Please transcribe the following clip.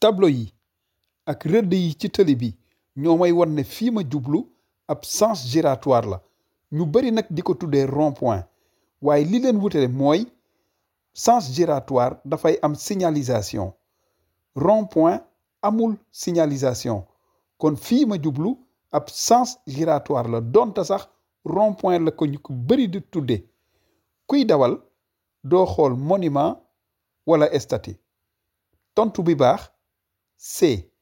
tableau yi ak rëdd yi ci tëli bi ñoo may wan ne fii ma jublu ab sens giratoire la ñu bari nag di ko tuddee rond-point waaye li leen wutale mooy sens giratoire dafay am signalisation rond-point amul signalisation kon fii ma jublu ab sens giratoire la donte sax rond-point la ko ñu ko bari di tudde kuy dawal doo xool monument wala statue tontu bi baax C